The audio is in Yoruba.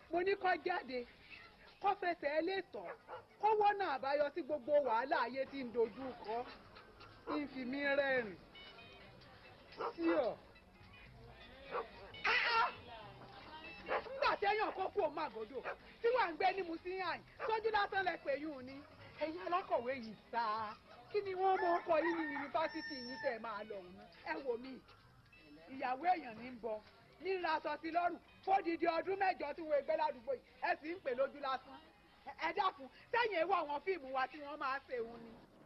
mo ní kó jáde kó fẹsẹ̀ ẹ lè tọ̀ kó wọ́nà àbáyọ sí gbogbo wàhálà ayé tí ń dojú kọ ń fi mí rẹ́rìn sí ọ. nígbà téèyàn kó kú òun àgọ́dọ̀ tí wàá ń gbé ní musíhàn sójú lásán lẹ pé yún un ní ẹ̀yin alákọ̀wé yìí sáà kí ni wọ́n mọ̀ ọkọ̀ yín ní yunifásitì yín tẹ̀ máa lọ ọ̀hún ẹ wò mí ìyàwó èèyàn ní ń bọ ní ń ra aṣọ sí lọ́rùn fódìdí ọdún mẹ́jọ tí wọ́n gbé ládùúgbò yìí ẹ sì ń pè lójú lásán ẹ dákun sẹ́yìn ewu àwọn fíìmù wa tí wọ́n máa ṣe òun ni